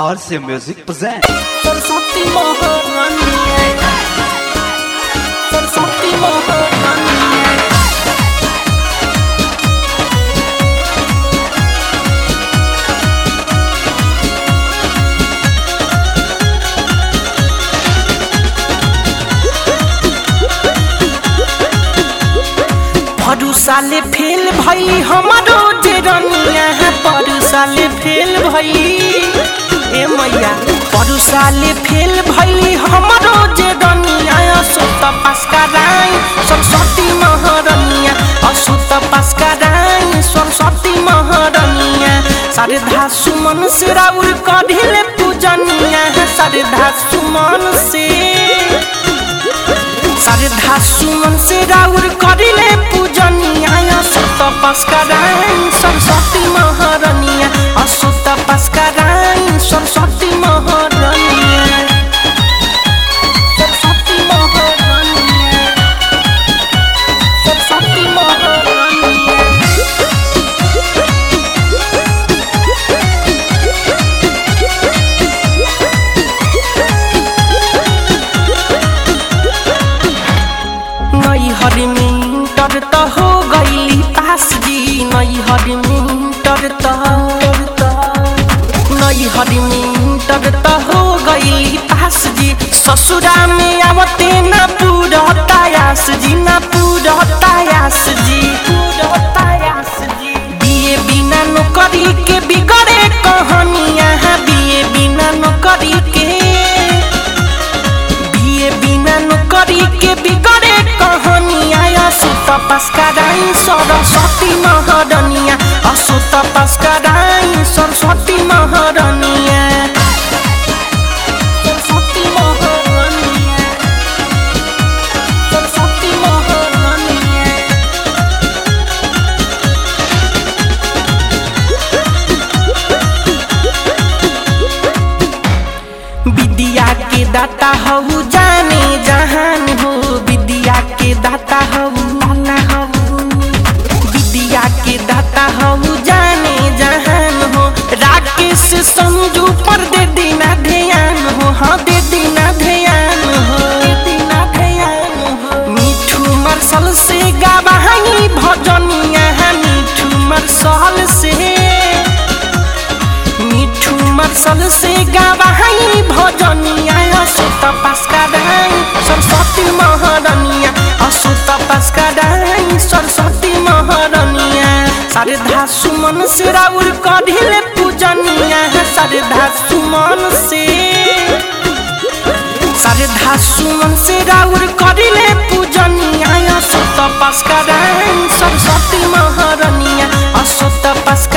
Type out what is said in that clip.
RC Music presents. Saraswati महारानी सरस्वती महारानी परू साले फेल भई हमारो जे रनिया परू साले फेल भई ए मैया परू साले फेल भई हमारो जे रनिया असुत पास कराई सरस्वती महारनिया असुत पास कराई सरस्वती महारनिया शारदा सुमन से राउर कढ़िले पूजनिया शारदा सुमन से श्रद्धा सुमन से राउर करिले पूजनिया सुत पस्कराई सरस्वती महारनिया असुत पस्कराई सरस्वती महारनिया सरस्वती महारनिया सरस्वती महारनिया नई हरी मिंटर त हो गईली पास जी नई हरी मिंटर त नई हरी मिंटर त हो गईली पास जी ससुरा में आवते ना पूरा तायास जी ना पूरा तायास जी पूरा तायास जी बिए बिना नौकरी के बिगड़े कहानियाँ बिए बिना नौकरी के बिए बिना नौकरी के बिगड़े कहानिया असुत पास कराई सरस्वती महारनिया असुत पास कराई सरस्वती महारनिया सरस्वती महारनिया सरस्वती महारनिया विद्या के दाता हऊ जाने जहान हो विद्या के दाता हऊ दाता हऊ विद्या के दाता हऊ जाने जहान हो राकेश संजू पर दे देना ध्यान हो हाँ दे देना ध्यान हो दे देना ध्यान हो मिठू मरसल से गावाही भजनिया मिठू मरसल से मिठू मरसल से गावाही भजनिया असुत पास कराई सरस्वती महारनिया असुत पास कराई सरस्वती महारनिया शारदा सुमन से राउर कढ़िले पूजनिया शारदा सुमन से शारदा सुमन से राउर करिले पूजनिया असुत पास कराई सरस्वती महारनिया असुत पास